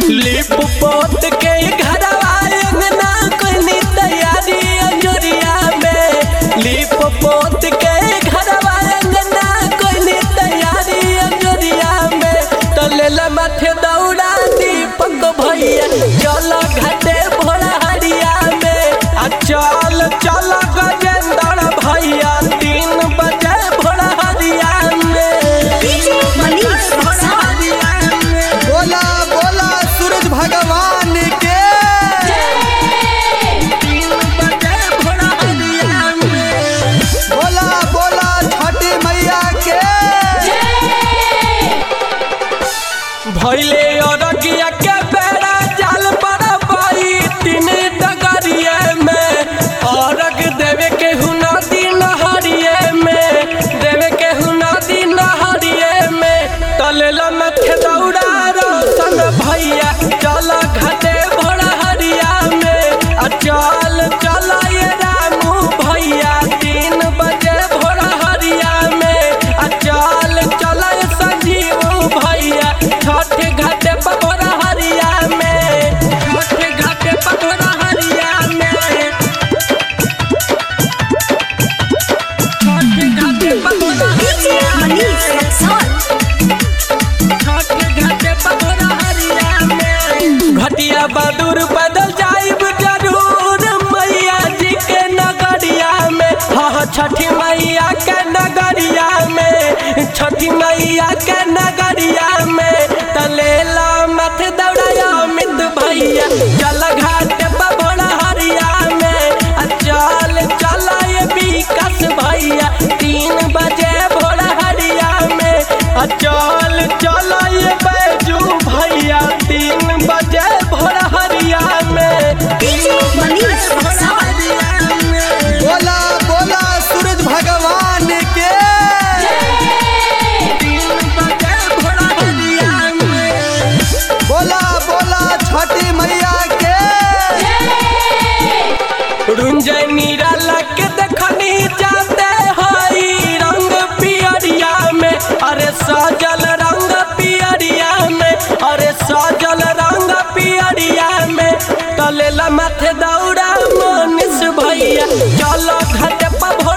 लिप पोत के घरवा अंगना कोनी तैयारी अंजोरिया में लिप पोत के घरवा अंगना कोनी तैयारी अंजोरिया में तलेला माथे दौड़ा दीपक भैया चल घाटे भोला हरिया में आ चल चल गजेंद्र भैया तीन बजे भोला हरिया में डीजे मनीष भोला हरिया में बोला बोला सूरज भगवान के तीन बजे भोला हरिया में बोला बोला छठी मैया के भैले अरगिया के बेड़ा जाल पर पाई तीन डगरिए में अरग देवे के हुना दिन हरिये में देवे के हुना दिन हरिये में तलेला मथे दौड़ा रोशन भैया चल घाटे भोला हरिया में आ चल चल ये रामू भैया तीन बजे भोला हरिया में आ चल चल ये संजीव भैया छठ घाटे पर भोला हरिया में छठ घाटे पर भोला हरिया में छठ घाटे पर भोला डीजे हरिया मनीष में रक्सौल घटिया बदूर बदल जाइब जरूर मैया जी के नगरिया में हाँ छठी मैया के नगरिया में छठी मैया के नगरिया में तलेला मत दौड़ाया मित भैया चल घाट पर भोला हरिया में आ चल चल ये विकास भैया तीन बजे भोला हरिया में आ चल चल ये बैजू भैया तीन बजे भोला हरिया में डीजे मनीष रक्सौल हरिया में बोला बोला सूरज भगवान के तीन बजे भोला हरिया में बोला बोला छठी मैया के रुंजय नीरा लग देखनी जाते हई रंग पियरिया में अरे सजल रंग पियरिया में अरे सजल रंग पियरिया में तलेला माथे दौड़ा मनीष भैया चलो घाट पर